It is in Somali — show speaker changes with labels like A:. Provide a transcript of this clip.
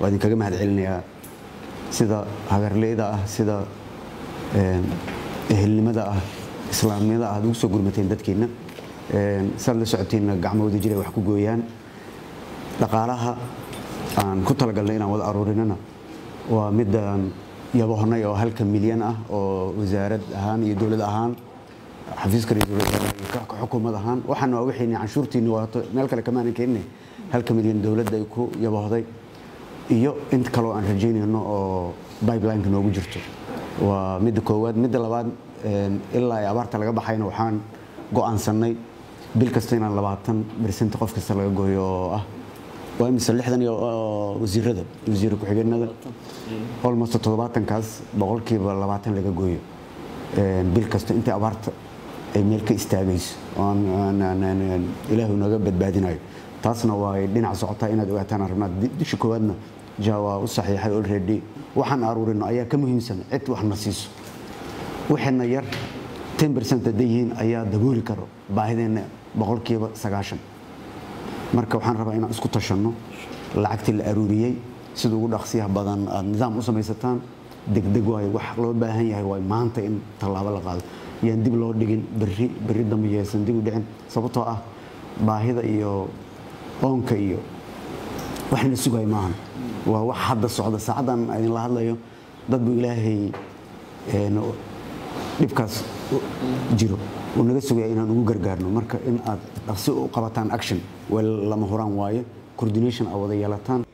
A: waa idinkaga mahad celinayaa sida hagarleyda ah sida ehelnimada ah islaamnimada ah ad ugu soo gurmateen dadkeenna saad la socoteenna gacmahooda jiray wax ku gooyaan dhaqaalaha aan ku talagalnay inaan wada aruurinana waa midaan yabohnay oo halka milyan ah oo wasaarad ahaan iyo dowlad ahaan xafiiska ra-iisul wasaaraha iyo ka xukuumad ahaan waxaana waa wixii canshuurtiinni waato meel kale kamaanan keenine halka milyan dowladda ay ku yabohday iyo int kaloo aan rajaynayno oo bibelineka noogu jirto waa midda koowaad midda labaad ilaa ay abaarta laga baxayna waxaan go'aansannay bil kasta inaan labaatan bersent qof kasta laga gooyo oo ah waa imise lixdan iyo wasiirada wasiir ku-xigeenada almost toddobaatankaas boqolkiiba labaatan laga gooyo bil kasta intii abaarta ay meel ka istaagayso ilaahu naga badbaadinayo taasna waa dhinac socotaa inaad ogaataan rabnaa disha koowaadna ja waa u saxiixay already waxaan aruurino ayaa ka muhiimsan cid waxna siiso waxayna yar ten bercent hadday yihiin ayaa dabooli karo baahideenna boqolkiiba sagaashan marka waxaan rabaa inaan isku tashanno lacagtii la aruuriyey sida ugu dhaqsiyaha badan aad nidaam u samaysataan degdeg waayo wax loo baahan yahay waay maanta in tallaabo la qaado yaan dib loo dhigin berri berri dambe yaysan dib u dhicin sababtoo ah baahida iyo oonka iyo waxna sugay maahan waa wax hadda socda saacaddan idinla hadlayo dad buu ilaahay dhibkaas jiro uu naga sugaya inaan ugu gargaarno marka in aad dhaqsi u qabataan action wel lama huraan waaye coordination aa wada yeelataan